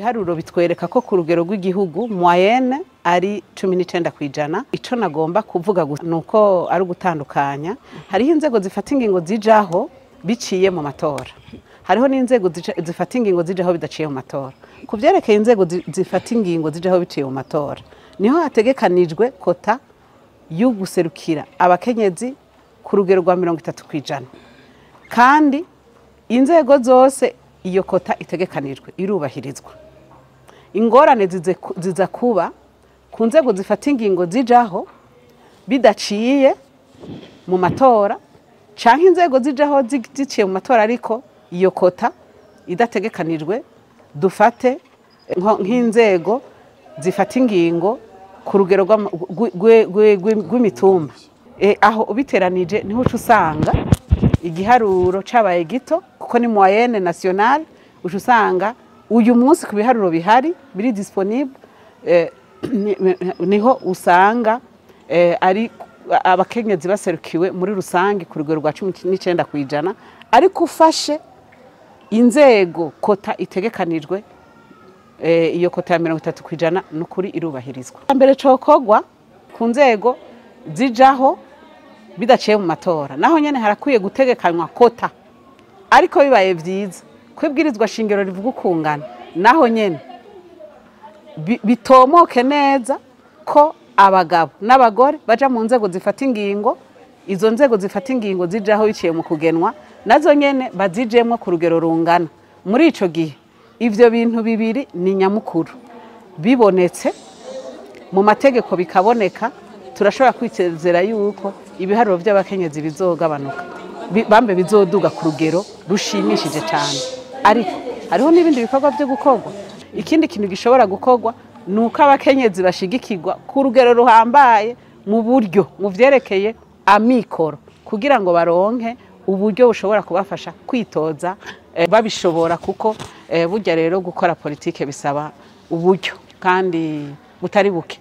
ibiharuro bitwereka ko ku rugero rw'igihugu moyenne ari cumi n'icenda ku ijana ico nagomba kuvuga gusa ni uko ari ugutandukanya hariho inzego zifata ingingo zijaho biciye mu matora hariho n'inzego zija- zifata ingingo zijaho bidaciye mu matora ku vyerekeye inzego zi- zifata ingingo zijaho biciye mu matora niho hategekanijwe kota yo guserukira abakenyezi ku rugero rwa mirongo itatu ku ijana kandi inzego zose iyo kota itegekanijwe irubahirizwa ingorane zize ku- ziza kuba ku nzego zifata ingingo zijaho bidaciye mu matora canke inzego zijaho zi- ziciye mu matora ariko iyo kota idategekanijwe dufate nko- nk'inzego zifata ingingo ku rugero rw'ama- rw- rwe- rwe- rwe- rw'imitumba E, aho ubiteranije niho uca usanga igiharuro cabaye gito kuko ni moyenne nationale uca usanga uyu munsi ku biharuro bihari biri disponible eh, ni- niho usanga eh, ari abakenyezi baserukiwe muri rusange ku rugero rwa cumi n'icenda ku ijana ariko ufashe inzego kota itegekanijwe eh, iyo kota ya mirongo itatu ku ijana ni ukuri irubahirizwa mbere cokogwa ku nzego zijaho bidaciye mu matora naho nyene harakwiye gutegekanywa kota ariko bibaye vyiza ko ibwirizwa shingiro rivuga ukungana naho nyene bi- bitomoke neza ko abagabo n'abagore baja mu nzego zifata ingingo izo nzego zifata ingingo zijaho biciye mu kugenwa nazo nyene bazijemwo ku rugero rungana muri ico gihe ivyo bintu bibiri ni nyamukuru bibonetse mu mategeko bikaboneka turashobora kwitezera yuko ibiharuro by'abakenyezi bizogabanuka bi- bambe bizoduga ku rugero rushimishije cyane ariko hariho n'ibindi bikorwa byo gukorwa ikindi kintu gishobora gukorwa ni uko abakenyezi bashigikirwa ku rugero ruhambaye mu buryo mu vyerekeye amikoro kugira ngo baronke uburyo bushobora kubafasha kwitoza eh, babishobora kuko eh, burya rero gukora politike bisaba uburyo kandi butari buke